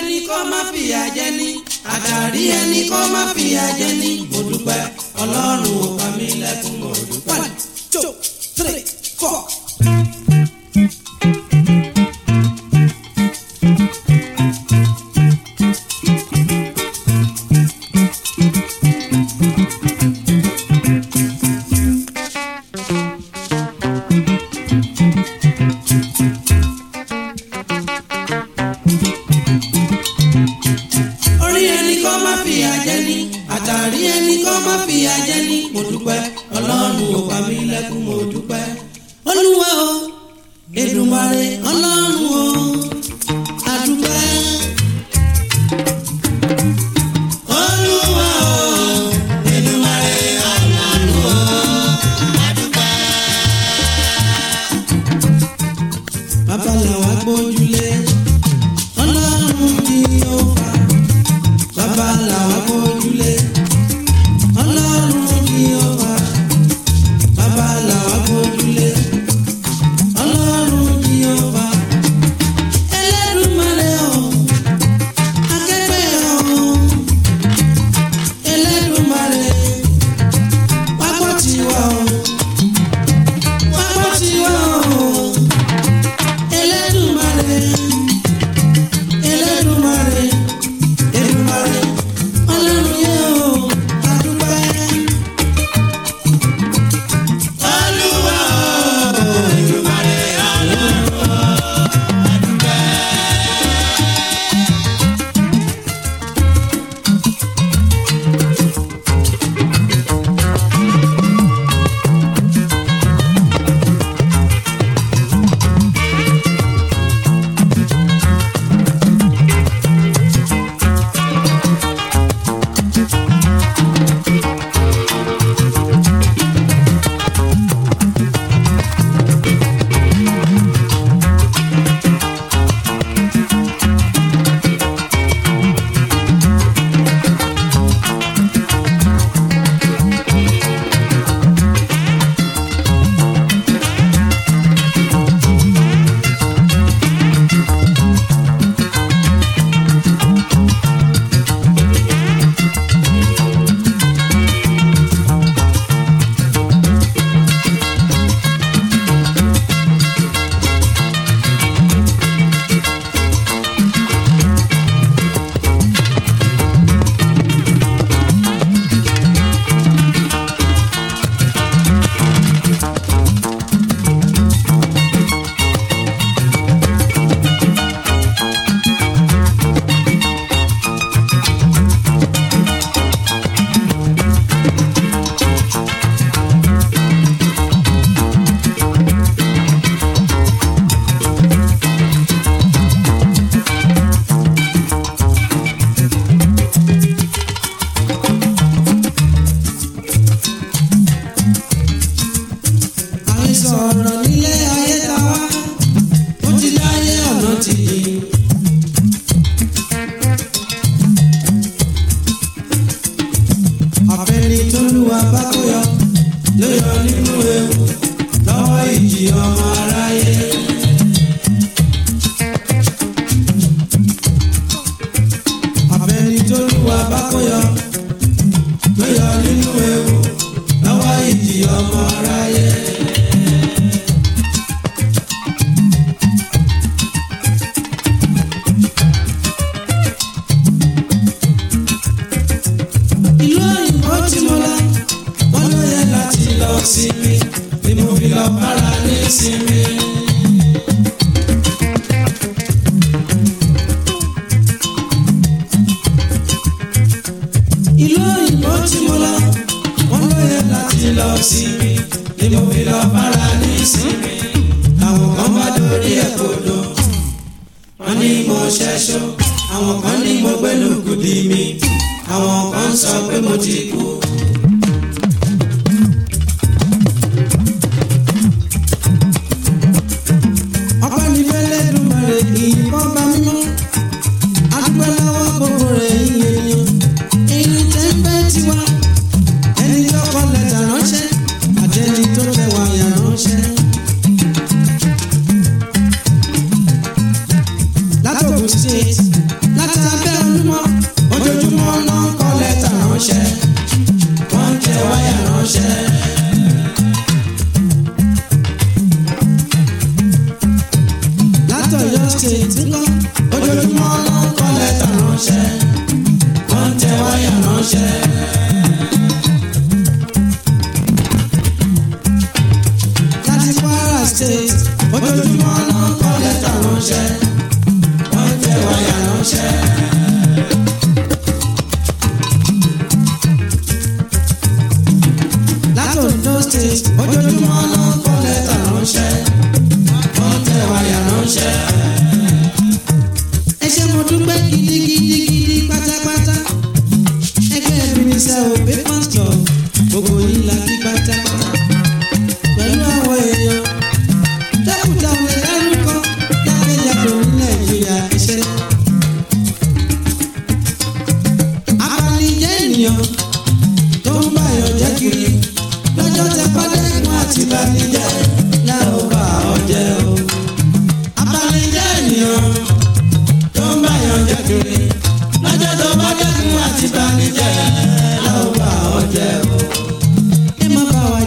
ẹni kó má fìyà jẹ ní àtàrí ẹni kó má fìyà jẹ ní mo dúpẹ́ ọlọ́run ò pa mí lẹ́kún mo dúpẹ́. one two three four. orí ẹni kọ́ má fìyà jẹ ní àtàrí ẹni kọ́ má fìyà jẹ ní mo dúpẹ́ ọlọ́run ò pa mí lẹ́kún mo dúpẹ́. olúwa o Èdùmàrè ọlọ́run o àdúpẹ́. olúwa o Èdùmàrè ọlọ́run o àdúpẹ́. bàbá làwọn agbójúlé ọlọ́run ni ó fà bàbá làwọn agbójúlé ọlọ́run ni ó fà bàbá làwọn agbójúlé ọlọ́run ni ó fà Ẹlẹ́dùmarè o akẹ́gbẹ́ o Ẹlẹ́dùmarè wá gbọ́ tiwa o wá gbọ́ tiwa o Ẹlẹ́dùmarè. Ẹlẹ́dùmarè Èdùmarè Ọlọ́run yẹ o adúpẹ́. Olúwa o Èdùmarè Ọlọ́run o adúpẹ́. àìsàn ọ̀rọ̀ nílé ayé ta wá ó ti dáyé ọ̀nà ti di. àfẹ́ni tó lùwà bá kó yọ ló yọ nínú ewu lọ́wọ́ ìjì ọmọ aráyé. àfẹ́ni tó lùwà bá kó yọ ló yọ nínú ewu lọ́wọ́ ìjì ọmọ aráyé. ìlú òyìnbó tí mo lọ wọn ló yẹ láti lọ sinmi ni mo fi lọ bára ní sinmi. ìlú òyìnbó tí mo lọ wọn ló yẹ láti lọ sinmi ni mo fi lọ bára ní sinmi. àwọn kan bá dorí ẹ̀ kodò wọ́n ní mo ṣẹ́ṣọ́ àwọn kan ní mo gbẹ́nu kùdì mi àwọn kan sọ pé mo ti kú. ọpẹ́ ní fẹ́lẹ́ dùnmọ̀rẹ́ ìyìnbọn bá mímọ́ adúpẹ́ lọ́wọ́ gbogbo rẹ̀ yíyan èyí tẹ́ ń bẹ́ tiwa ẹni tó kọ lẹ́tà ránṣẹ́ àtẹni tó tẹ wáyà ránṣẹ́. látòkù state láti láti abẹ́ olúmọ ojoojúmọ́ náà ń kọ lẹ́tà ránṣẹ́ wọ́n ń tẹ wáyà ránṣẹ́. látọ̀yọ́ state ńkọ́ ojoojúmọ́ náà ń kọ lẹ́tà ránṣẹ́ wọ́n ń tẹ wáyà ránṣẹ́. láti Kwara state ojoojúmọ́ náà ń kọ lẹ́tà ránṣẹ́ wọ́n ń tẹ wáyà ránṣẹ́. láti Ondo state ojoojúmọ́ náà ń kọ lẹ́tà ránṣẹ́ wọ́n tẹ wáyà ránṣẹ́. ẹ ṣé mo dúpẹ́ gidigidigidi pátápátá ẹgbẹ́ ìbínisẹ́ òbí pásítọ̀ gbogbo yìí la kí pátápátá pẹ̀lú àwọn èèyàn dẹ́kùtà òun dárúkọ jákèjádò ní nàìjíríà iṣẹ́. apanijẹ́ ènìyàn tó ń báyọ̀ jẹ́ kiri lọ́jọ́ tẹ pádẹ́kun àti ìbànújẹ́ la ó bá ọ jẹ́ o. apanijẹ́ ènìyàn tó ń báyọ̀ jẹ́ kiri lọ́jọ́ tó pádẹ́kun àti ìbànújẹ́ la ó bá ọ jẹ́ o. ẹ má bá wa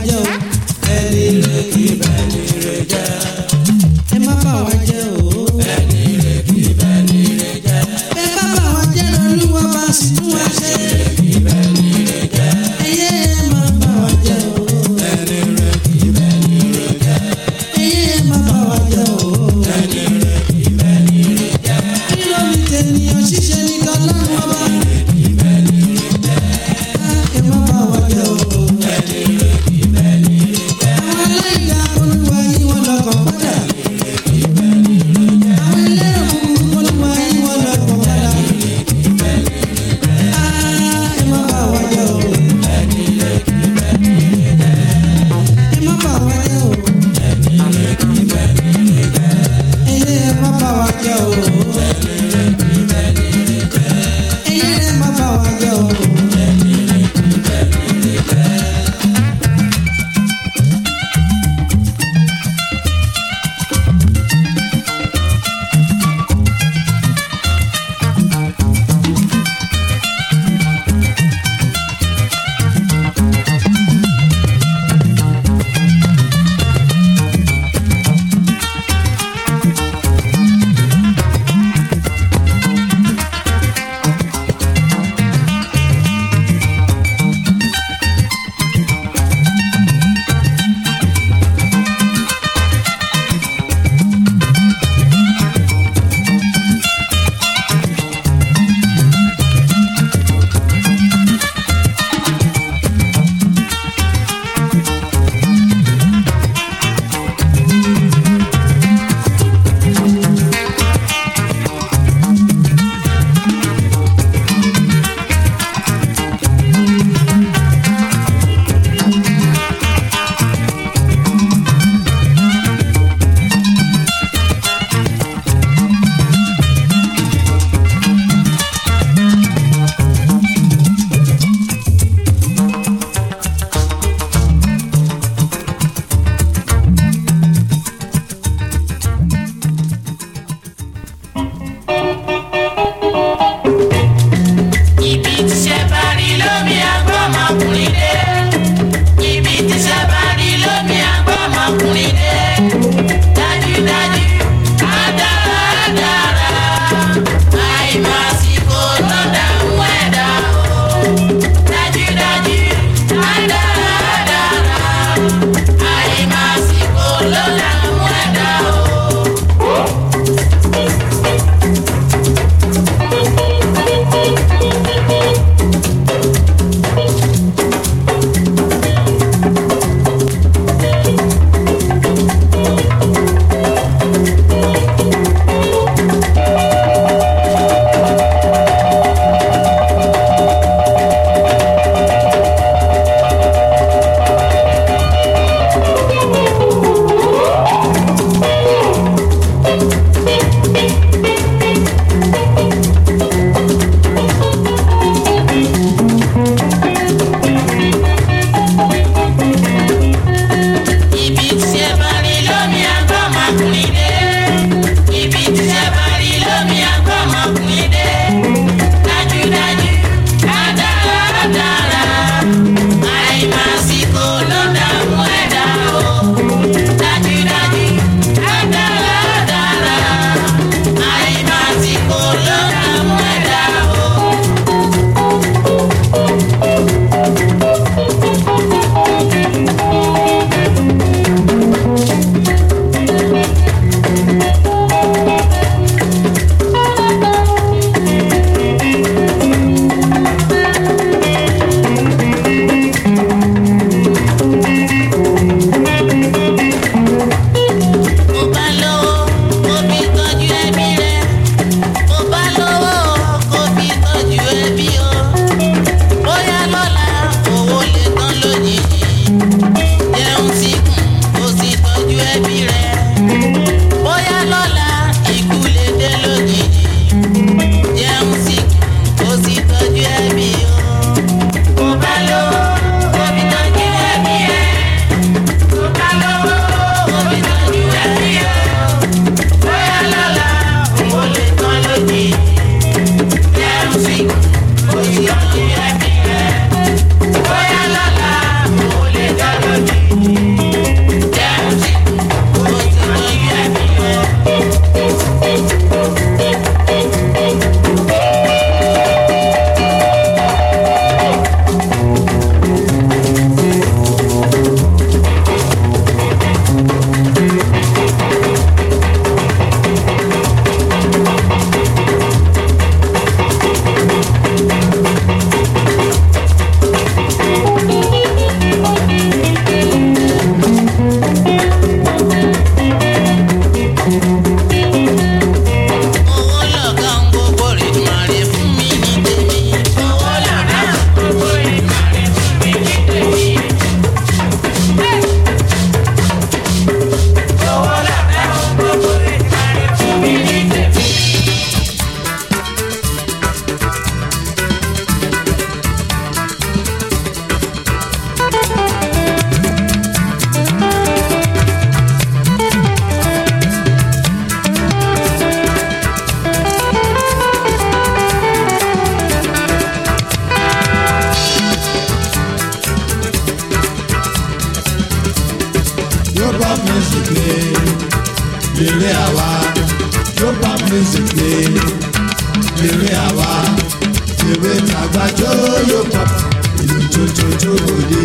eré àwa ewé tàgbà jóyó pọ̀ ìlú tuntun tó gbòde.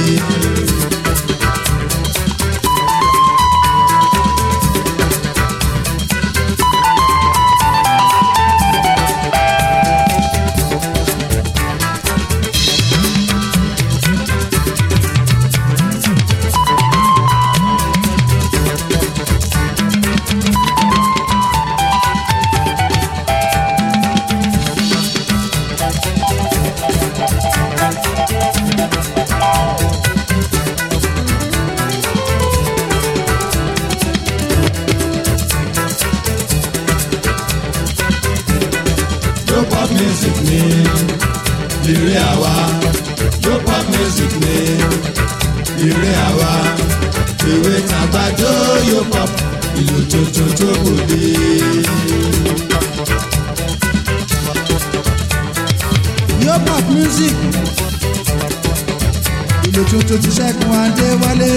Yo pop music ni ìrè àwa yo pop music ni ìrè àwa ìwé tàgbàdo yo pop ìlú tuntun tó gbòde. Yo pop music ìlú tuntun ti ṣẹ́gun adéwálé.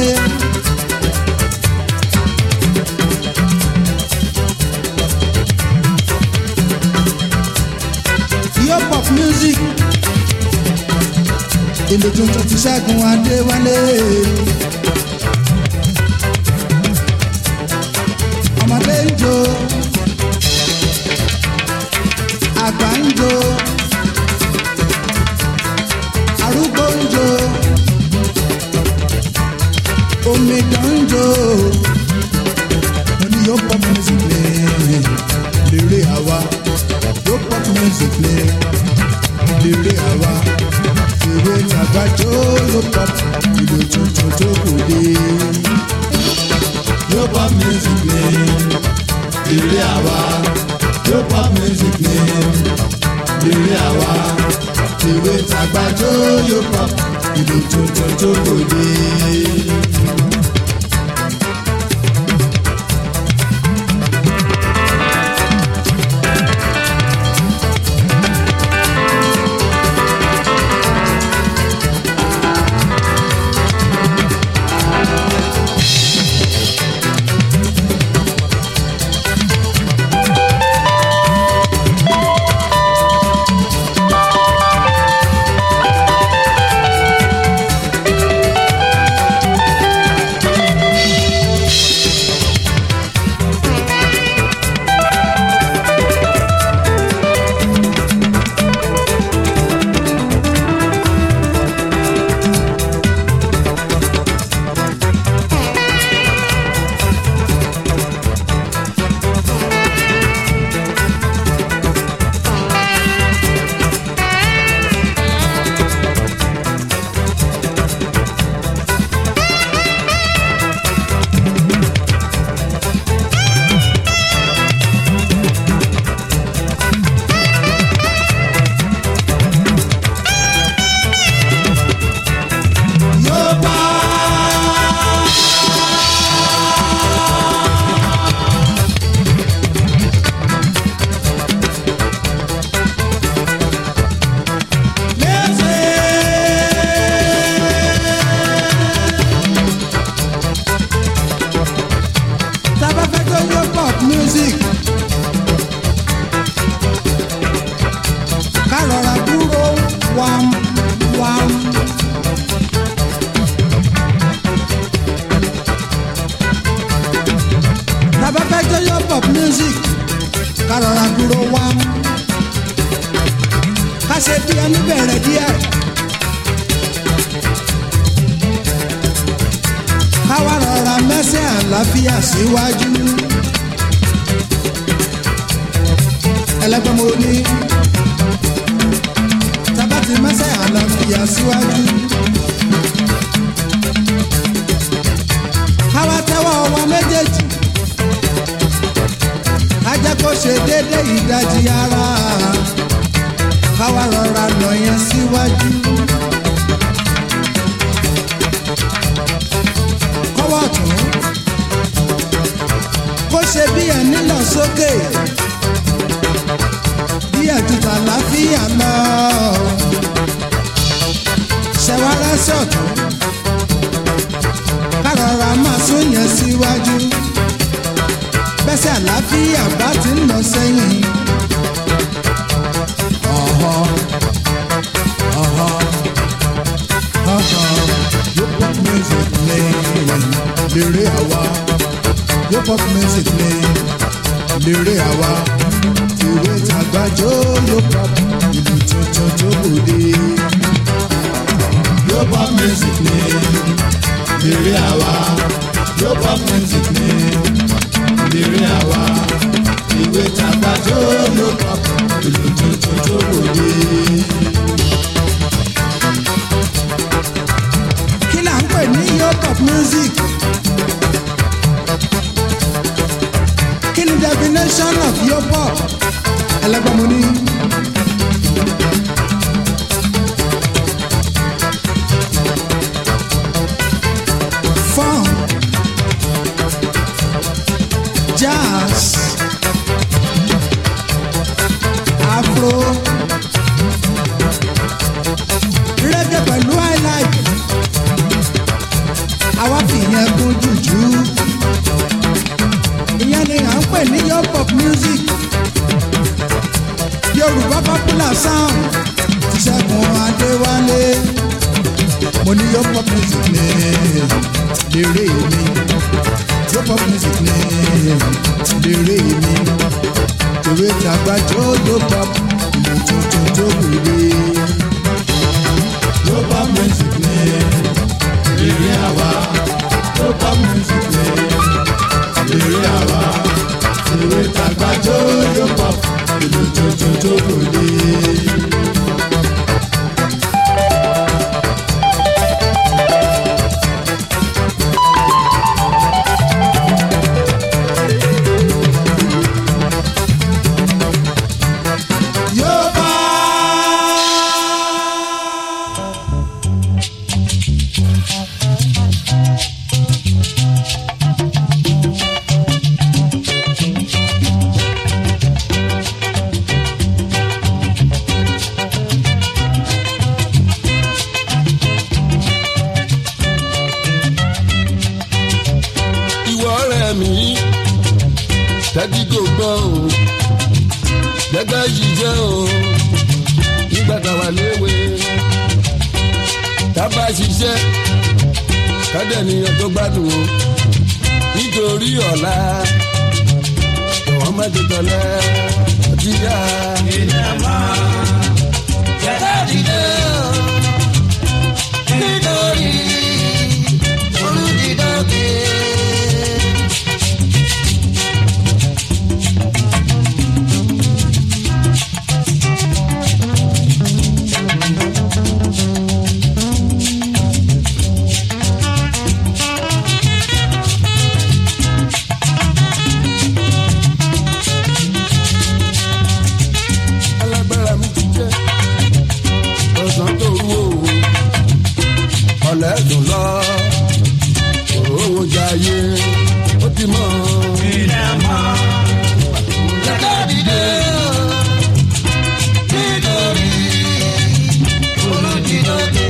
Yo pop music ìlú tuntun ti ṣẹ́gun adéwálé. ọmọdé ń jó àgbà ń jó arúgbó ń jó omidan ń jó mo ní yóò pop music lé lérè àwa yóò pop music lé lérè àwa ìwé tàgbàjọ yóò pop ìlú tuntun tó kò dé. Yo pop music ni ìrè àwa yo pop music ni ìrè àwa ìwé tàgbàdo yo pop ìlú tuntun tó gbòde. rọra dúró wá ká ṣe bí ẹni bẹ̀rẹ̀ díẹ̀ ká wá rọra mẹ́sẹ̀ àlàáfíà síwájú ẹlẹ́gbẹ́ mo ní tabati mẹ́sẹ̀ àlàáfíà síwájú ká wá tẹ́wọ́ ọwọ́ méjèèjì ká jẹ́ kó ṣe déédé ìdajì ara ká wá rọra nà yẹn síwájú. kọ́wọ́ tún kó ṣe bí ẹni lọ sókè bí ẹ̀jútà láfíà lọ ṣẹ̀wárẹ́ sọ̀tún ká rọra máa sún yẹn síwájú bẹ́sẹ̀ àlàáfíà bá ti ń lọ sẹ́yìn pop music ni lérè àwa ìwé tàgbàjọ yóò pop ìlú tuntun tó gbòde. yóò pop music ni lérè àwa yóò pop music ni lérè àwa ìwé tàgbàjọ yóò pop ìlú tuntun tó gbòde. kí là ń pè ní yóò pop music. kí ni definition of your pop ẹlẹgbẹ́ mo ní. funk jazz afro reggae pẹ̀lú highlife àwa fìyẹn kún jùjú ìyẹn ni à ń pè ní your pop music yorùbá popular sound ti ṣẹ́gun adéwálé mo ní your pop music ní lérè mi your pop music ní lérè mi tòwé tàgbàjọ your pop ìlú tuntun tó gbèrè your pop music ní lérè àwa your pop music ní lérè àwa tòwé tàgbàjọ your pop ìlú tuntun tó gbèrè. Yorùbá. ìwọ ọ̀rẹ́ mi tẹ́tí kò gbọ́ o gẹ́gẹ́ yìí jẹ́ o nígbà táwa léwe tábà ṣiṣẹ́ kádẹ́niyàn tó gbádùn o nítorí ọ̀la jọ̀wọ́ má ti tọ̀lẹ́ ọtí yá. nítorí olùdídọ́gbé. alágbára mi ti jẹ́ ọ̀sán tó wú o ọ̀lẹ́ dùn lọ òróró jayé ó ti mọ̀. Jẹ́ká dìde nítorí olùdíje.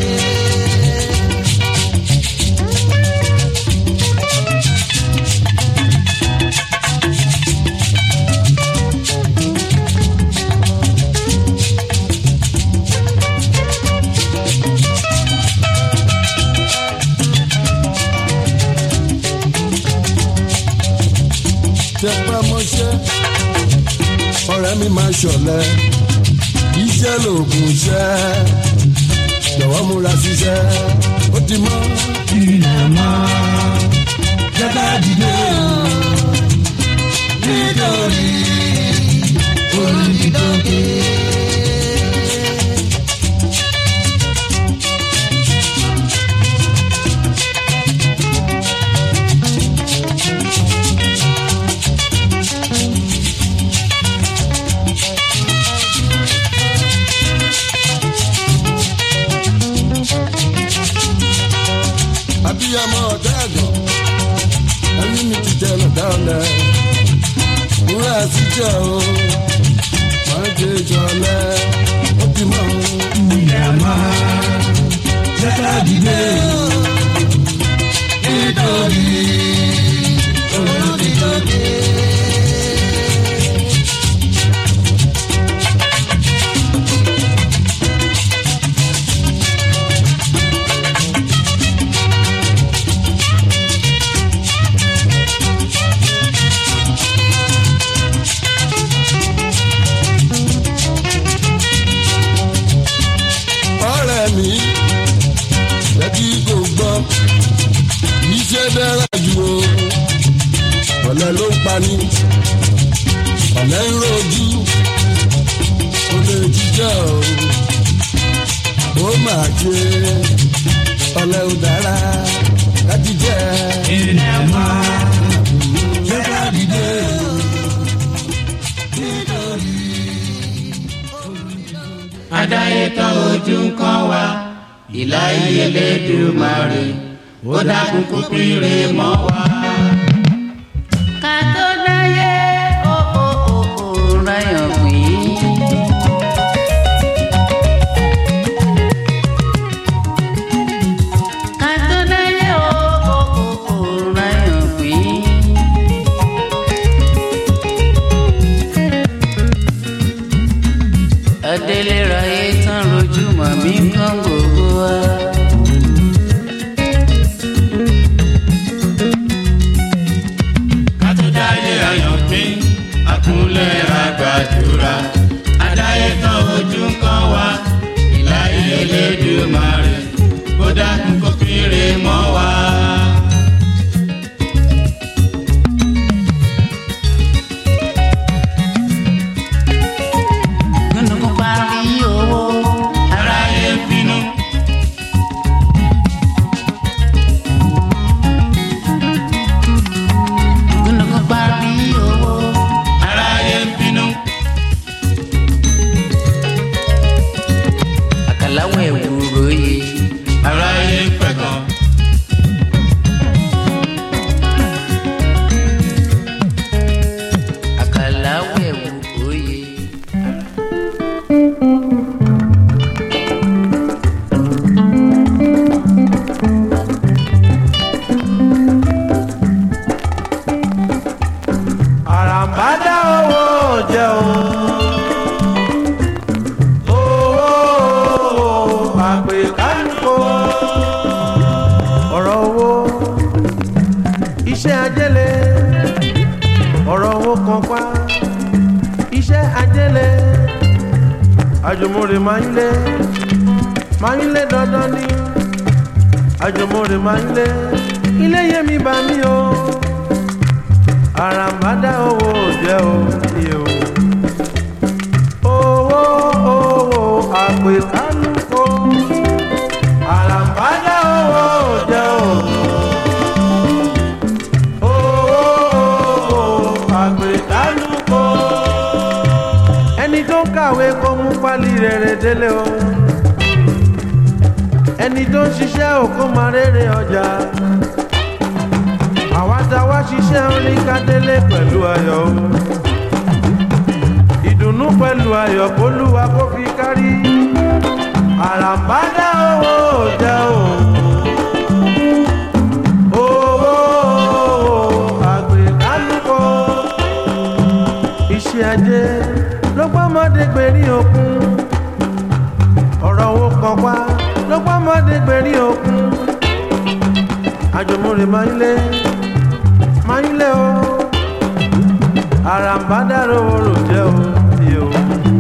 tẹpá mọ́ṣẹ́ ọ̀rẹ́ mi máa ṣọ̀lẹ iṣẹ́ lòògùn iṣẹ́ jọ̀wọ́ múra ṣiṣẹ́ ó ti mọ́. ilẹ̀ mọ́ jẹ́ká dìde nítorí olùdídọ́gbé. abiyamọ ọ̀dọ́ ẹ̀gàn ẹni mi ti tẹ lọ́dá ọ̀lẹ́ múra síjọ́ o máa ń jẹ ìjọlẹ̀ ó ti mọ̀ o. ilẹ̀ máa jẹ́ká dìde nítorí olùdíje. wa ní ọ̀lẹ́ ń rojú ó lè jíjọ́ ó máa ṣe ọ̀lẹ́ ò dára láti jẹ́ ilẹ̀ máa ṣé ká dìde. adáyé tán ojú ń kàn wá ìlà Elédùmarè ó dákun kó pínre mọ́ wa. ká tó dáyé ó ó ó ó ráyọ̀ pín. ká tó dáyé ó ó ó ó ráyọ̀ pín. adélé ráyé tán rojú màmí kan gbogbo wa. ká tó dáyé ayọ̀ pín àkúnlẹ̀ àgbàdúrà adáyé tán ojú ń kàn wá ìlà Elédùmarè ó dákun kó pínre mọ́ wa. nínú parí owó. aráyé ń bínú nínú parí owó. aráyé ń bínú àkàláwọ̀ ẹ̀wúro yìí. aráyé ń pẹ̀gàn àkàláwọ̀ ẹ̀wúro yìí. àràǹbádá owó jẹ́ o. owó àpè kánìkó. ọ̀rọ̀ owó iṣẹ́ ajẹ́lẹ̀ ọ̀rọ̀ owó kan pa iṣẹ́ ajẹ́lẹ̀ àjùmọ̀rè máa ń lé máa ń lé dandan ní àjùmọ̀rè máa ń lé ilé yẹmi bá mi o àràǹbádá owó jẹ́ òye o. owó owó àpè kálukó. àràǹbádá owó jẹ́ o. owó owó àpè kálukó. ẹni tó ń kàwé kó mú pálí rere délé o. ẹni tó ń ṣiṣẹ́ òkú máa rere ọjà àwa tá a wá ṣiṣẹ́ orin kádélé pẹ̀lú ayọ̀ o. ìdùnnú pẹ̀lú ayọ̀ kólúwa kó fi kárí. àràǹbádá owó jẹ́ o. owó àgbẹ̀kálùkọ. iṣẹ́ ajé ló gbọ́mọdé gbèrí òkun. ọ̀rọ̀ owó kan pa ló gbọ́mọdé gbèrí òkun. àjùmọ̀rè máa ń lé máa ń lé o àràǹbádàrò orò jẹ́ o ti o.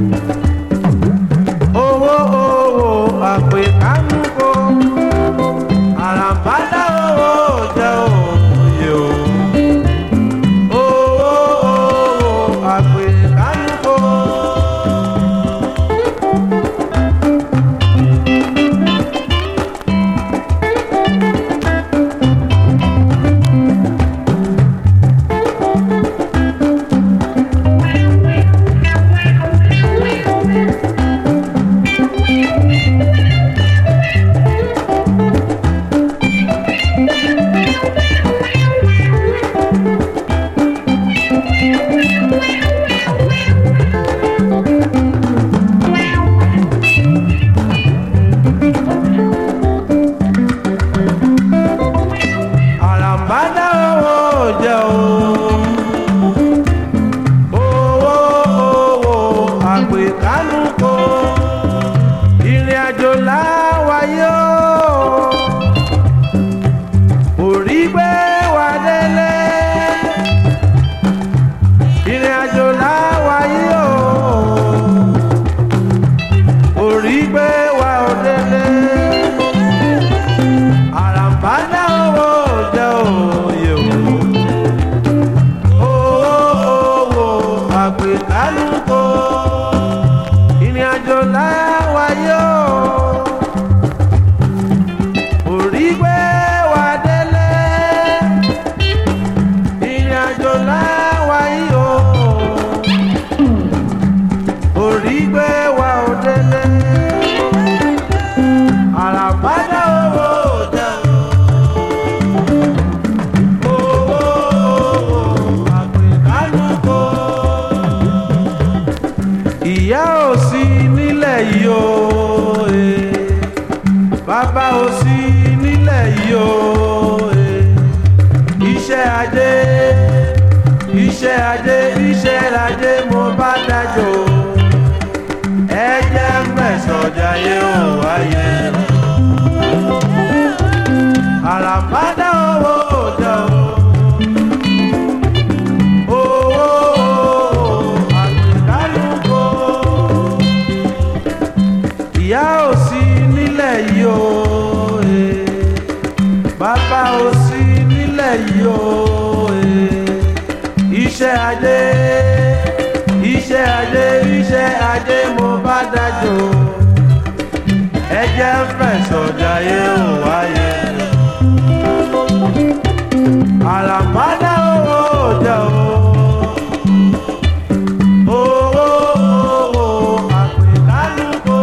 owó owó àpè kánúkò àràǹbádàrò orò jẹ́ o ti o. owó owó àpè kánúkò. àràǹbádá owó jẹ́ o. owó owó àpè kánúkò ìrìn àjò láwáyé o. orí gbé wa délé. ìrìn àjò láwáyé o. orí gbé wa ò délé àràǹbádá owó jẹ́ òye o. owó sí nílẹ̀ yìí o eh. bàbá ò sí nílẹ̀ yìí o eh. iṣẹ́ ajé iṣẹ́ ajé iṣẹ́ ajé mo bá dájọ́ ẹ jẹ́ mẹ́sàn-án jayé ò wáyé àràmádá owó òjò owó àgbẹ̀dálùkọ ìyá ò sí nílẹ̀ yìí o eh. bàbá ò sí nílẹ̀ yìí o eh. iṣẹ́ ajé iṣẹ́ ajé iṣẹ́ ajé mo bá dájọ́ ẹ jẹ́ fẹ̀sọ̀ jayé ò wáyé àràmádá owó òjò owó owó àpèkálùkò.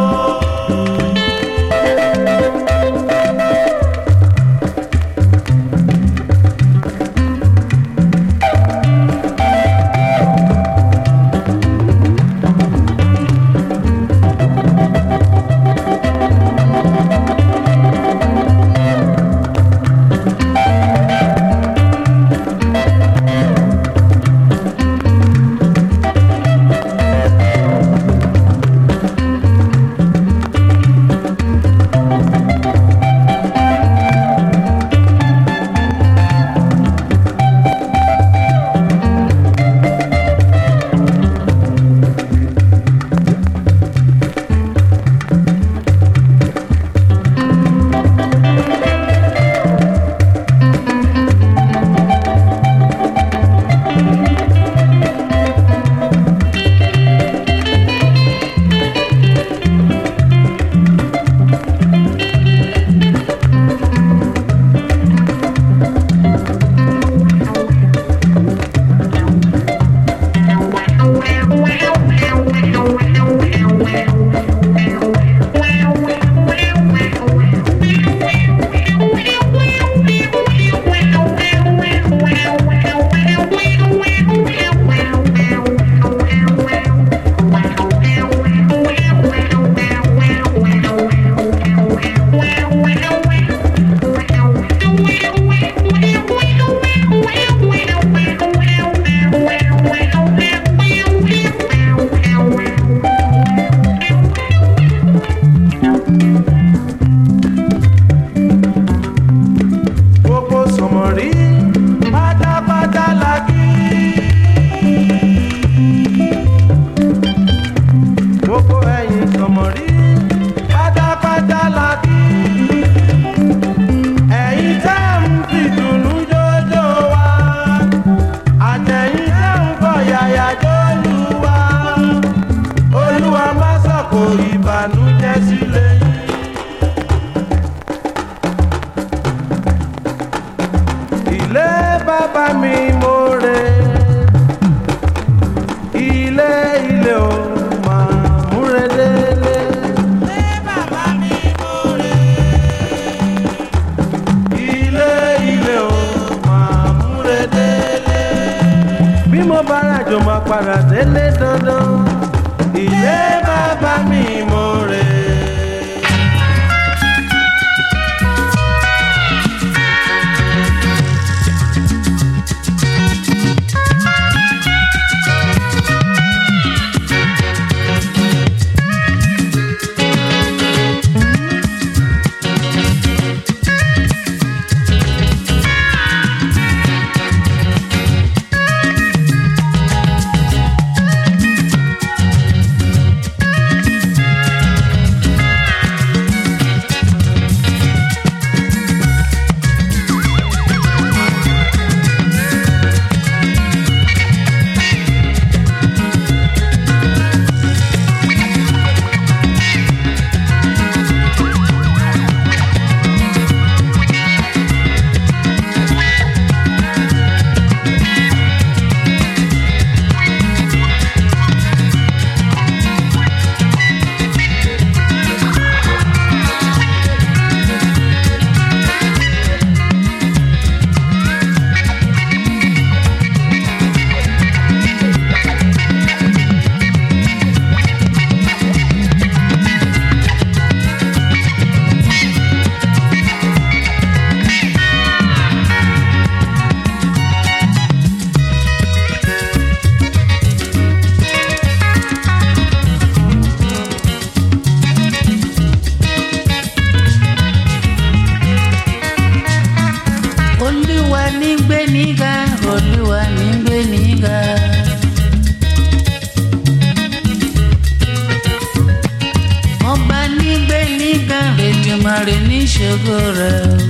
Èdùmàrè ní ṣògo rẹ̀ o.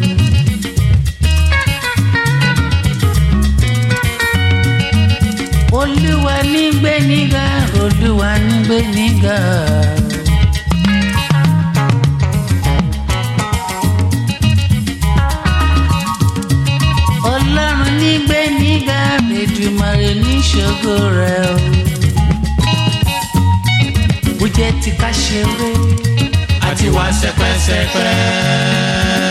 Olúwa ní gbé nígà, Olúwa ní gbé nígà. Ọlọ́run ní gbé nígà, Èdùmàrè ní ṣògo rẹ̀ o. Bó jẹ́ ti ká ṣeré. àti wá sẹpẹsẹpẹ.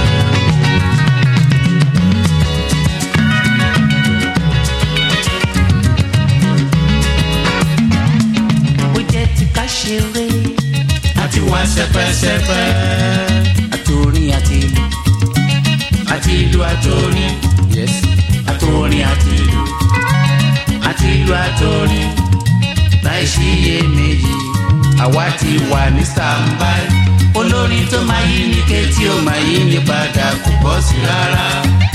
bó jẹ́ ti ká ṣeré àti wá sẹpẹsẹpẹ. àtòrin àti ìlú àti ìlú àtòrin. yes àtòrin àti ìlú. àti ìlú àtòrin. láì sí iyèméjì àwa ti wà ní standby. olórin tó máa yí ní kétí ó máa yí ní padà kò bọ́ sí rárá.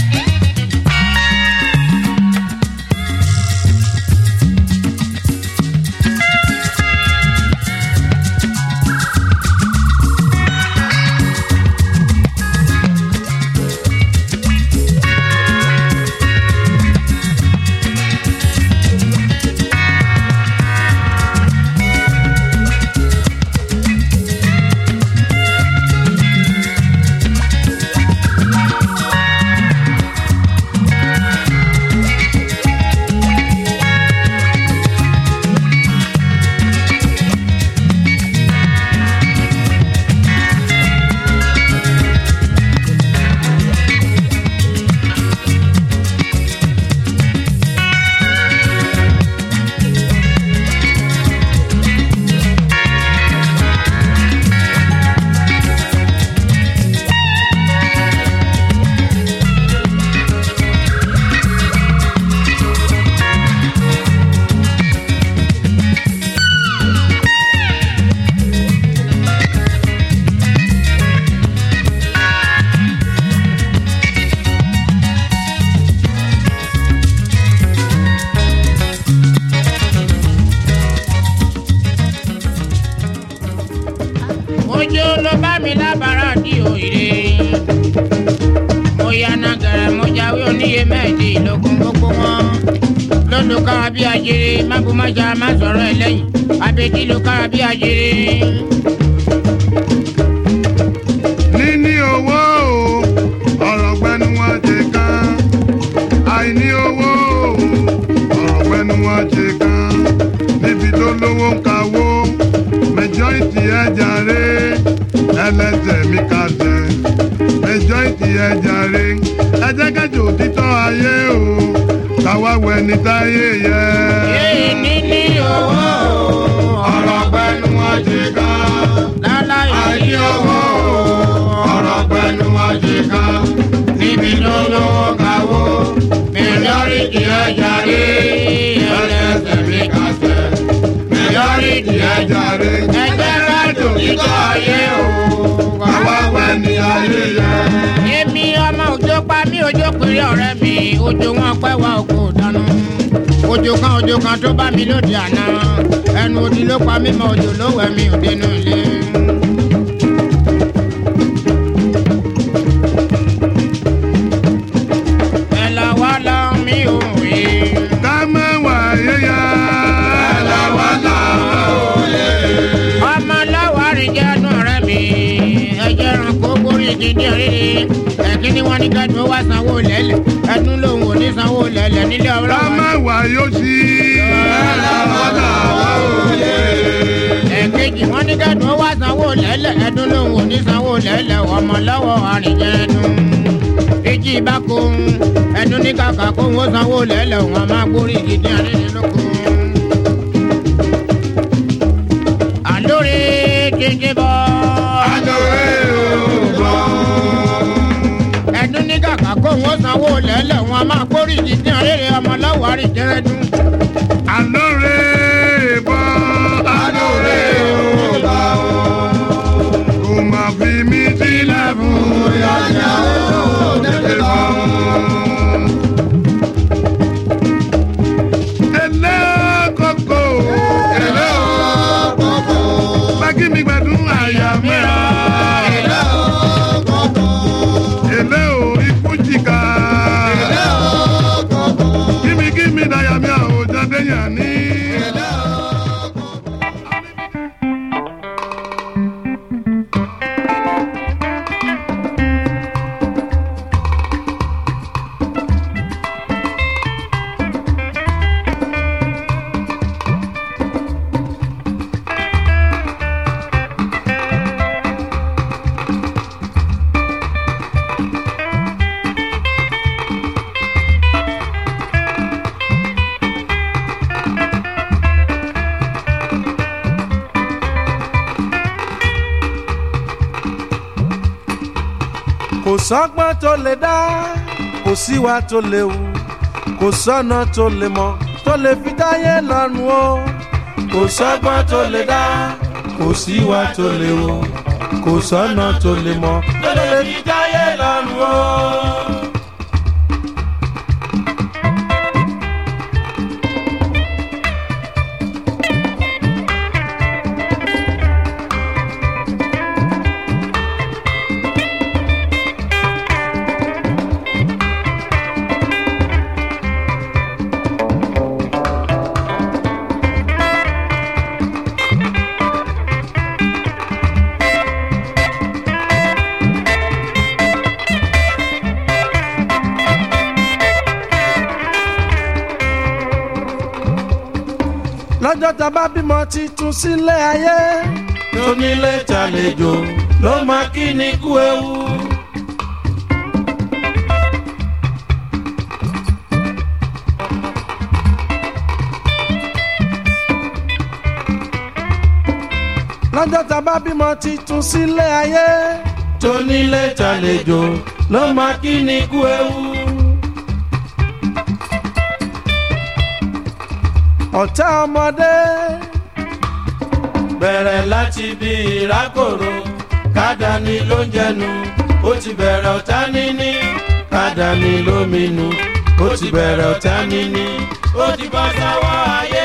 ojú ló bá mi lábàárà di òyìnbó mo yànnà gẹ̀rẹ́ mo jáwé oníye mẹ́ẹ̀ẹ́dínlógún gbogbo wọn lọ́lùkára bí ajere mábùmájà má sọ̀rọ̀ ẹ̀ lẹ́yìn abẹ́dí ló kára bí ajere. níní owó o ọ̀rọ̀ gbẹnu wọn ṣe kan àìní owó o ọ̀rọ̀ gbẹnu wọn ṣe kan níbi tó lówó ń kawó mẹjọ́ìtì ẹ̀ jàre ẹlẹ́sẹ̀ mi kàṣẹ mẹjọ́ìtì ẹ̀ jàre ẹ jẹ́ kẹ́jọ òtítọ́ ayé o káwá wẹni táyé yẹ. èyí níní owó ọ̀rọ̀ gbẹnu wọn ṣe kan láláyé àìní owó ọ̀rọ̀ pẹ̀lú àjẹká níbi tó lówó kawó mílíọ̀nìtì ẹja rí ẹlẹ́sẹ̀ mi kàṣẹ mílíọ̀nìtì ẹja rí ẹgbẹ́ kájò kíkọ́ ayé o bàbá wẹ̀ ní ayé yẹ. èmi ọmọ òjò pa mí òjò péré ọ̀rẹ́ mi òjò wọn pẹ́ wá oko dáná òjò kan òjò kan tó bá mi lóde àná ẹnu odi ló pa mí mọ òjò ló wẹ̀ mí ò dénú ilé. ẹ lọ wá lọ mí ò wé. ká mẹ́wàá yéya. ẹlẹ́wàá ọmọ lọ́wọ́ àríjẹ́ ẹnu ọ̀rẹ́ mi ẹjẹ́ ẹranko borí ìdíje rere ẹ̀kíní wọn ní kẹ́dùn ó wá sanwó lẹ́lẹ̀ ẹdún lòun ò ní sanwó lẹ́lẹ̀ nílé ká ọlọ́wọ́. mẹ́wàá yóò sí. ẹlẹ́wàá ẹ̀kejì wọn ní kẹ́dùn ó wá sanwó lẹ́lẹ̀ ẹdún lòun ò ní sanwó lẹ́lẹ̀ ọmọ lọ́wọ́ àríjẹ́ ẹdún. ìjì ìbáko ẹdún ní kàkà kó wọn sanwó lẹ́lẹ̀ wọn máa borí ìdíje rere lóko. àlórí jíjí bọ́. adore ògbọ́. ẹdún ní kàkà kó wọn sanwó lẹ́lẹ̀ wọn a máa kórì ìdíje rere ọmọ lọ́wọ́ àríjẹ́rẹ́dún. Adore bọ́. Adore ògbà o. Kò má fi mí sílẹ̀ fún yàrá òdèdè bọ́. Ẹlẹ́ kókó. Ẹlẹ́ kókó. Bákí mi gbẹ̀dún àyà mẹ́ra. Ẹlẹ́ kò sọ́gbọ́n tó lè dá kò síwá tó lè wù kò sọ́nà tó lè mọ̀ tó lè fi dáyé lọ́rùn o kò sọ́gbọ́n tó lè dá kò síwá tó lè wù kò sọ́nà tó lè mọ̀ tó lè fi dáyé lọ́rùn o. lọ́jọ́ tá a bá bímọ titun sílé ayé tónílé tàlejò ló máa kí ni kú ewu. lọ́jọ́ tá a bá bímọ titun sílé ayé tónílé tàlejò ló máa kí ni kú ewu. ọ̀tá ọmọdé bẹ̀rẹ̀ láti bí ìrákòrò kádàní ló ń jẹnu ó ti bẹ̀rẹ̀ ọ̀tá níní kádàní ló minú ó ti bẹ̀rẹ̀ ọ̀tá níní ó ti bọ́ sáwọ́ ayé.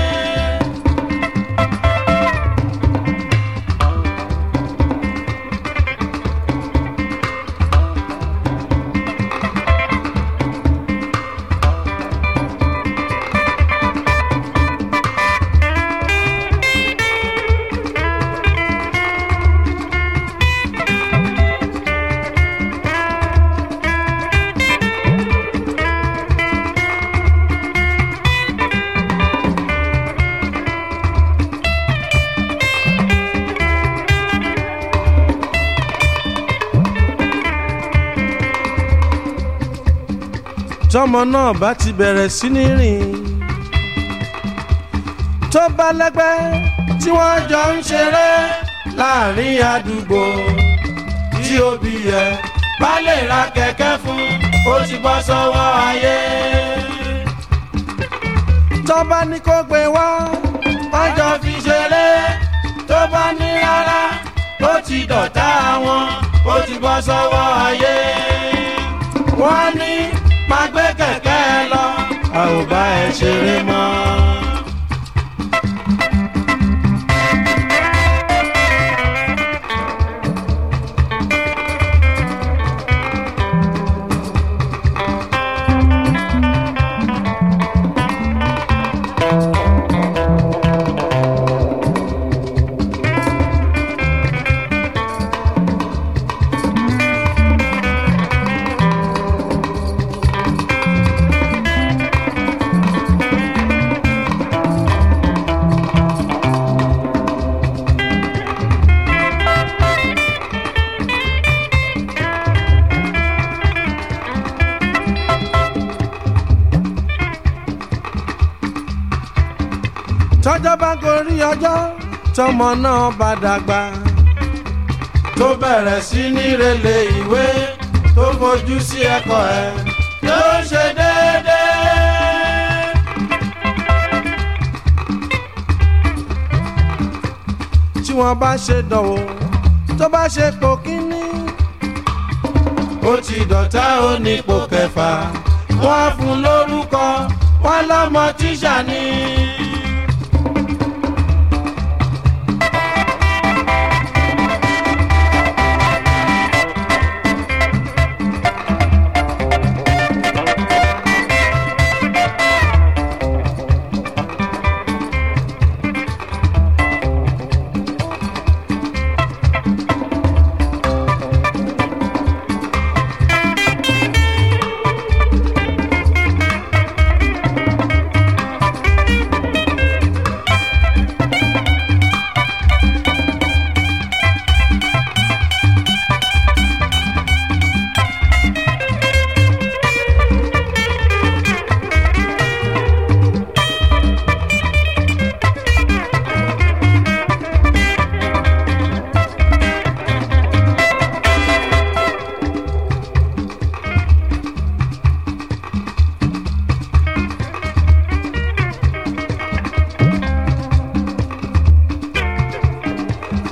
tọmọ náà bá ti bẹ̀rẹ̀ sí ní rìn tó bá lẹ́gbẹ́ tí wọ́n jọ ń ṣeré láàrin àdúgbò tí òbí yẹ bá lè ra kẹ̀kẹ́ fún ó ti bọ́ sọ́wọ́ ayé. tó bá ní kó gbé wá wọ́n jọ fi ṣeré tó bá ní rárá ó ti dọ̀tá wọn ó ti bọ́ sọ́wọ́ ayé. wọ́n ní máa gbé kẹ̀kẹ́ lọ a ò bá ẹ ṣeré mọ́. tọ́jọ́ bá gorí ọjọ́ tọmọ náà bá dàgbà tó bẹ̀rẹ̀ sí ní relé ìwé tó fojú sí ẹ̀kọ́ ẹ̀ ló ṣe déédéé. tí wọ́n bá ṣe dánwò tó bá ṣe pò kínní ó ti dọ̀tá ó ní ipò kẹfà wọ́n á fún lórúkọ wọ́n lọ́mọ tíṣà ni.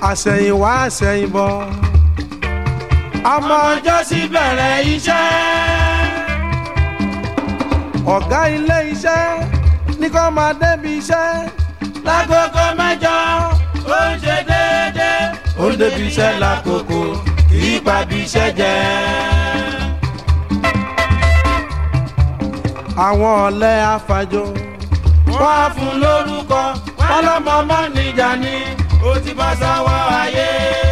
àsẹ̀yìnwá àsẹ̀yìnbọ̀ ọmọ ọjọ́ sí bẹ̀rẹ̀ iṣẹ́ ọ̀gá ilé iṣẹ́ ní kó máa débi iṣẹ́ lágogo mẹ́jọ ó ń ṣe déédéé ó ń débi iṣẹ́ lákòókò kì í pa bí iṣẹ́ jẹ́. àwọn ọ̀lẹ́ afàjò wọ́n á fún lórúkọ wọ́n lọ́mọ mọ́nìjà ni ó ti bá sáwọ́ ayé.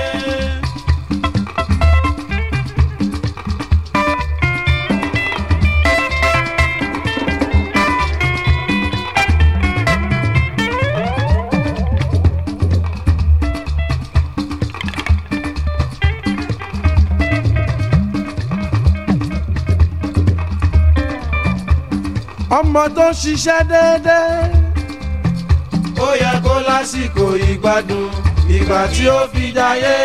ọmọ tó ń ṣiṣẹ́ déédéé. ó yẹ kó lásìkò ìgbádùn ìgbà tí ó fi jayé.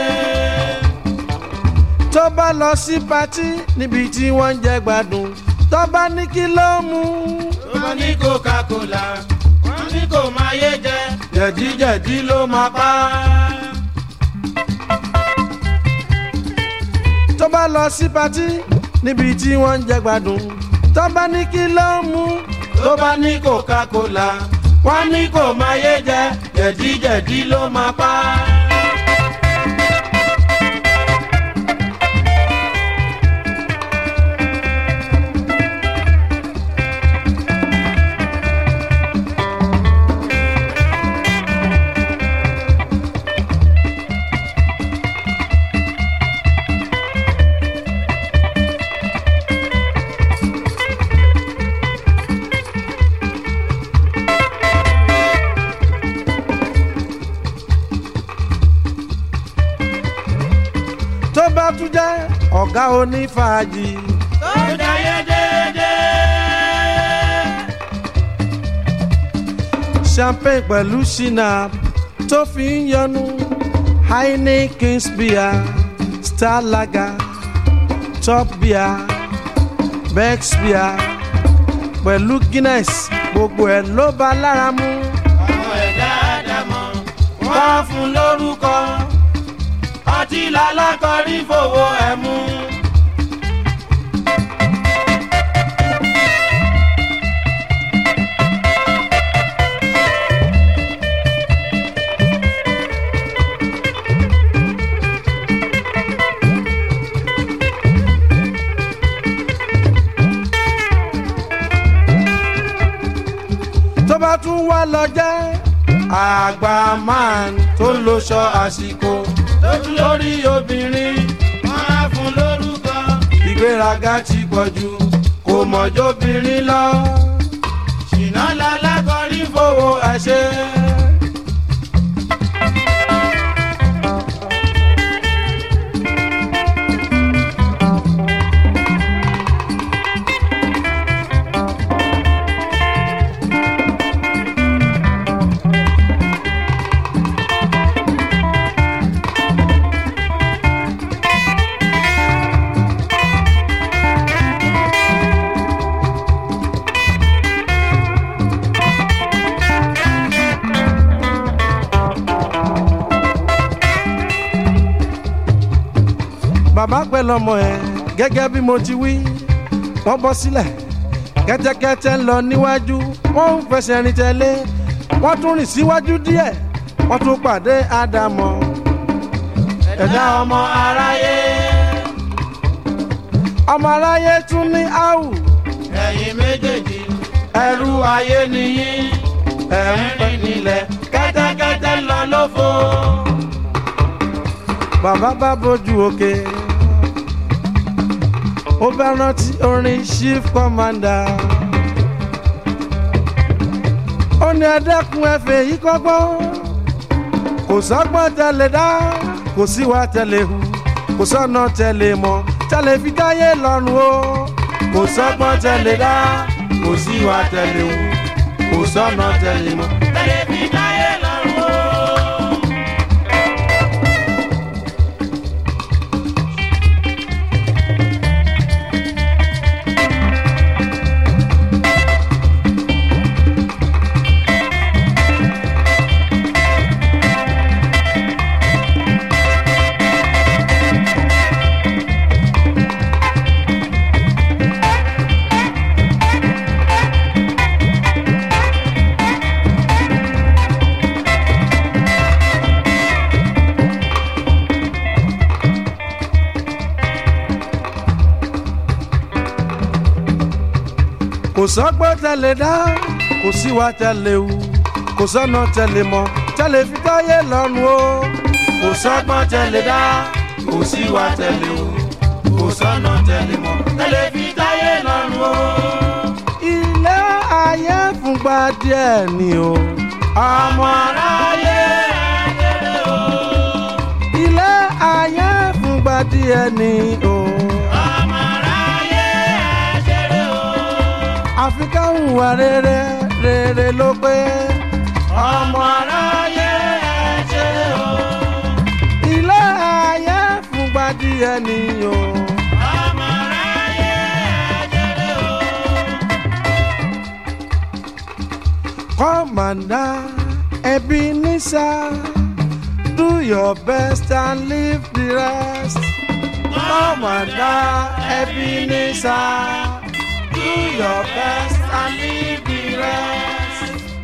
tó bá lọ sí patí níbi tí wọ́n ń jẹ gbádùn tó bá ní kí ló mú. tó bá ní coca-cola wọ́n ní kò máa yé jẹ jẹ̀díjẹ̀dí ló máa pa á. tó bá lọ sí patí níbi tí wọ́n ń jẹ gbádùn tó bá ní kí ló mú tó bá ní coca-cola wọ́n ní kò máa yé jẹ jẹ̀díjẹ̀dí ló máa pa á. tó bá tún jẹ́ ọ̀gá onífàájì. tó jayé déédéé. champagne pẹ̀lú shinap tó fi ń yọnu heineken beer star lager top beer bex beer pẹ̀lú guinness gbogbo ẹ̀ ló bá lára mu. ọmọ ẹ̀dá àdàmọ̀ wọ́n fún lórúkọ ọtí lálákọrí fowó ẹ̀ mú. tó bá tún wá lọ jẹ́ àgbà man tó ń lo ṣọ àsìkò lójú lórí obìnrin wọn á fún lórúkọ. ìgbéraga ti pọ̀ jù kò mọ̀jọ́bìnrin lọ. ṣìnà lálákọ̀ọ́rí fowó ẹ̀ṣẹ̀. bàbá pẹ̀lú ọmọ ẹ̀ gẹ́gẹ́ bí mo ti wí wọ́n bọ́ sílẹ̀ kẹ́tẹ́kẹ́tẹ́ ń lọ níwájú wọ́n ń fẹsẹ̀ rìn tẹ̀lé wọ́n tún rìn síwájú díẹ̀ wọ́n tún pàdé ádámọ̀ ẹ̀dá ọmọ aráyé ọmọ aráyé tún ní áwù ẹ̀yin méjèèjì ẹrú ayé nìyí ẹ̀ ń rìn nílẹ̀ kẹ́tẹ́kẹ́tẹ́ ń lọ lófo bàbá bá bójú òkè ó bá rántí orin chief commander ó ní ẹdẹkùn ẹfẹ yìí kọ́gbọ́n kò sọ́gbọ́n tẹ́lẹ̀ dá kò síwá tẹ́lẹ̀ hu kò sọ́nà tẹ́lẹ̀ mọ́ tẹ́lẹ̀ fi dáyé lọ́rùn o kò sọ́gbọ́n tẹ́lẹ̀ dá kò síwá tẹ́lẹ̀ hu kò sọ́nà tẹ́lẹ̀ mọ́ tẹ́lẹ̀ fi dáyé lọ́rùn o. sọ́gbọ́n tẹ̀lé dá kò síwá tẹ̀lé wù kò sọ́nà tẹ̀lé mọ́ tẹ̀lé fi táyé lọ́rùn o kò sọ́gbọ́n tẹ̀lé dá kò síwá tẹ̀lé wù kò sọ́nà tẹ̀lé mọ́ tẹ̀lé fi táyé lọ́rùn o. ilé ayé fúngbà díẹ̀ ni o ọmọ aráyé ajẹ́rẹ́ o. ilé ayé fúngbà díẹ̀ ni o. ọmọ aráyé ajẹ́rẹ́ o. àfi ká hùwà rere rere ló pé ọmọ aráyé ajẹ́rẹ́ o. ilé ayé fúngbà díẹ̀ ni o. ọmọ aráyé ajẹ́rẹ́ o. Commander Ebenezer, do your best and leave the rest. Commander Ebenezer, do your best and leave the rest.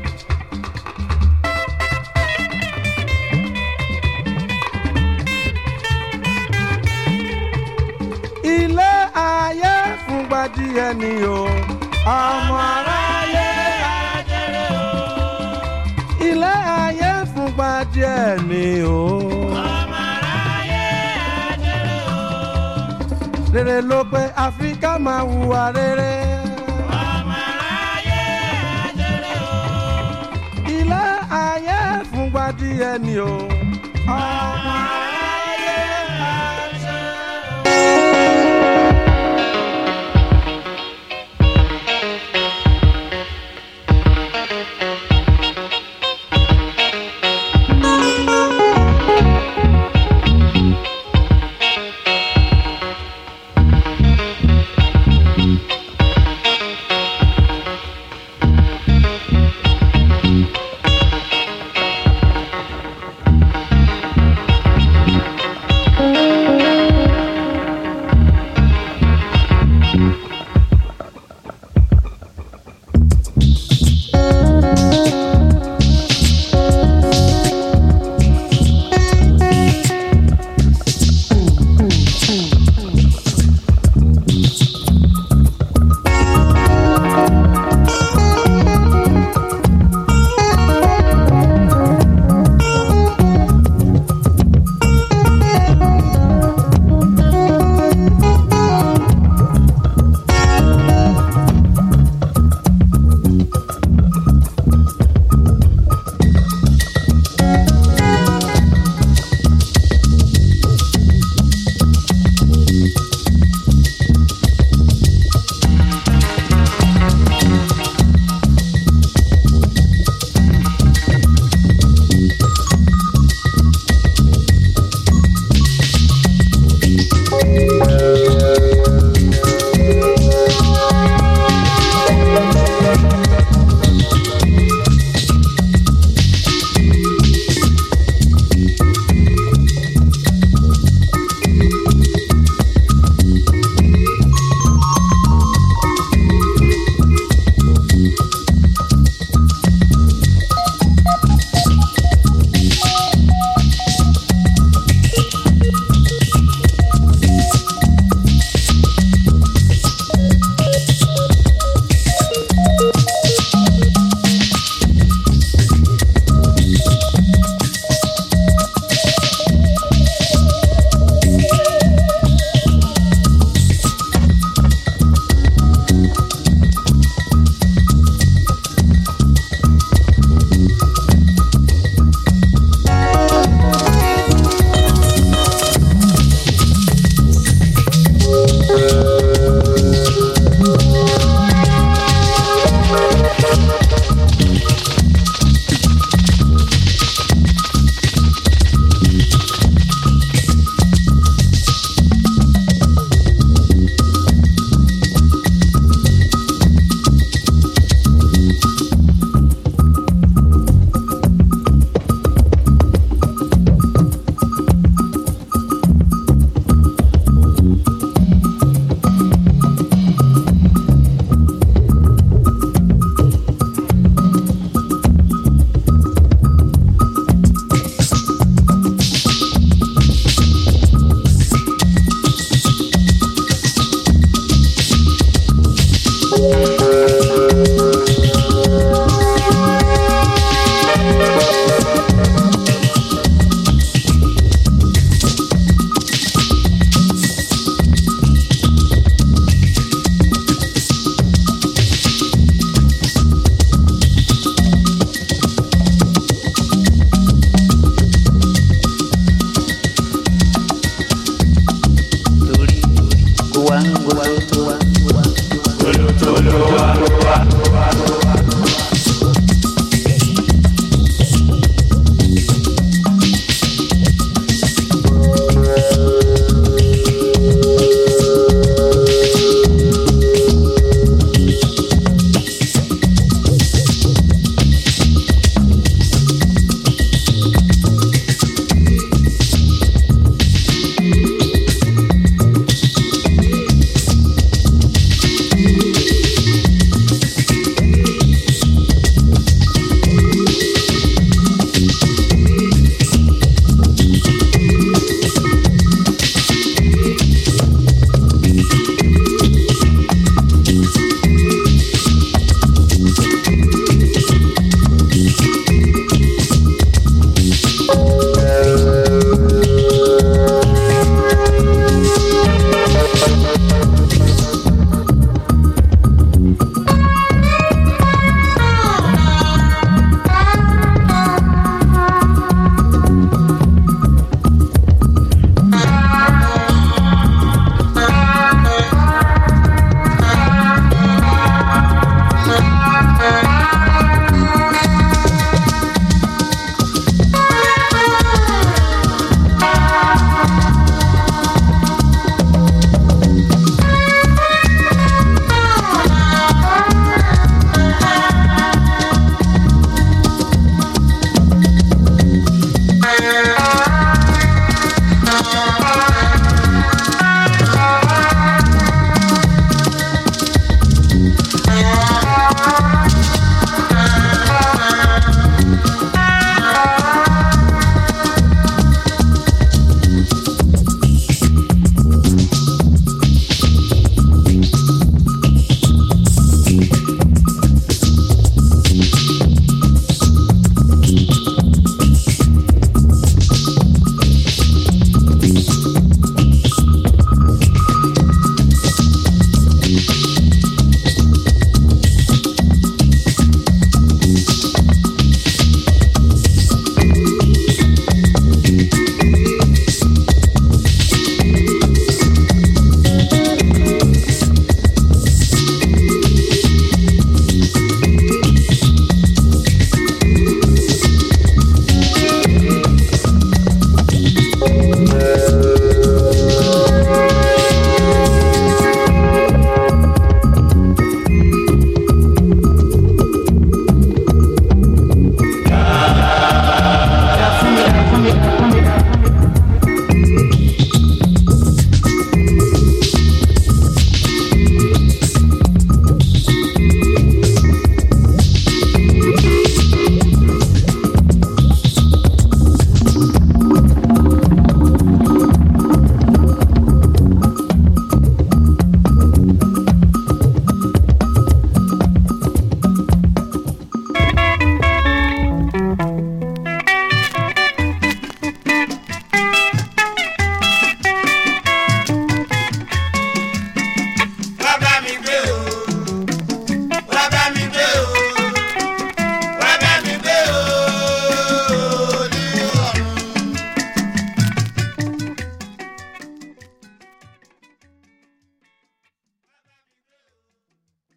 Ilé ayé fúngbà díẹ̀ ni o, ọmọ aráyé ajẹ́rẹ́ o ilé ayé fúnpa díẹ̀ ni o. ọmọ aráyé ajẹ́rẹ́ o. rere ló pé àfi ká máa hùwà rere. ọmọ aráyé ajẹ́rẹ́ o. ilé ayé fúnpa díẹ̀ ni o. ọmọ